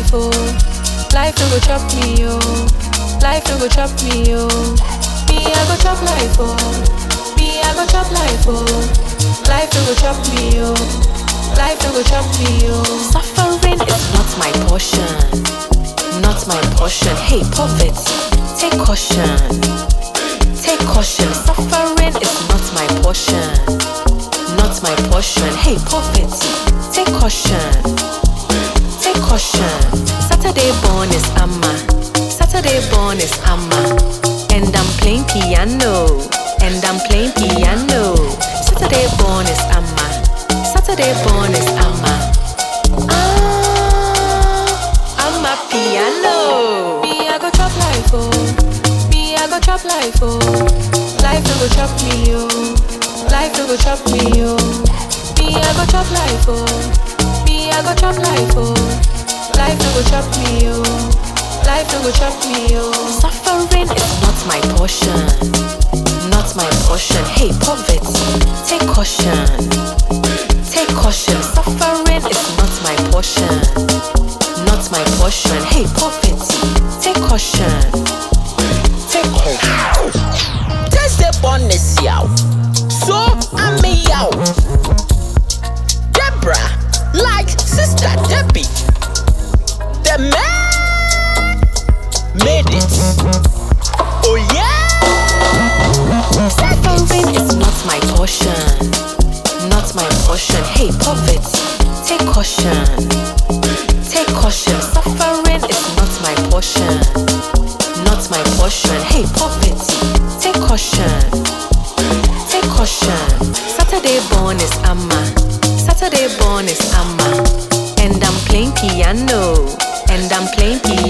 life, oh. Life no go chop me, oh. Life no go chop me, oh. Me, I go chop life, oh. Me, I go chop life, oh. Life no go chop me, oh. Life no go chop me, oh. Suffering is not my portion. Not my portion. Hey, poverty, take caution. Take caution. Suffering is not my portion. Not my portion. Hey, poverty, take caution. Take caution. Saturday born is Amma. Saturday born is Amma. And I'm playing piano. And I'm playing piano. Saturday born is Amma. Saturday born is Amma. Ah, Amma piano. Me, I go chop life, oh. Me, I go chop life, oh. Life no go chop me, oh. Life no go chop me, oh. Me, I go chop life, oh. Me, I go chop life, oh. Life no go chop me, oh. Life no go chop me, oh. Suffering is not my portion. Not my portion. Hey, poverty, take caution. Take caution. Suffering is not my portion. Not my portion. Hey, poverty, take caution. Take caution. Thursday born is yaw. So I'm a yaw. Deborah, like sister Debbie. The man made it. Oh yeah. Suffering is not my portion. Not my portion. Hey, poverty, take caution. Take caution. Suffering is not my portion. Not my portion. Hey, poverty, take caution. Take caution. Saturday born is Amma. Saturday born is Amma. And I'm playing piano. And I'm playing piano.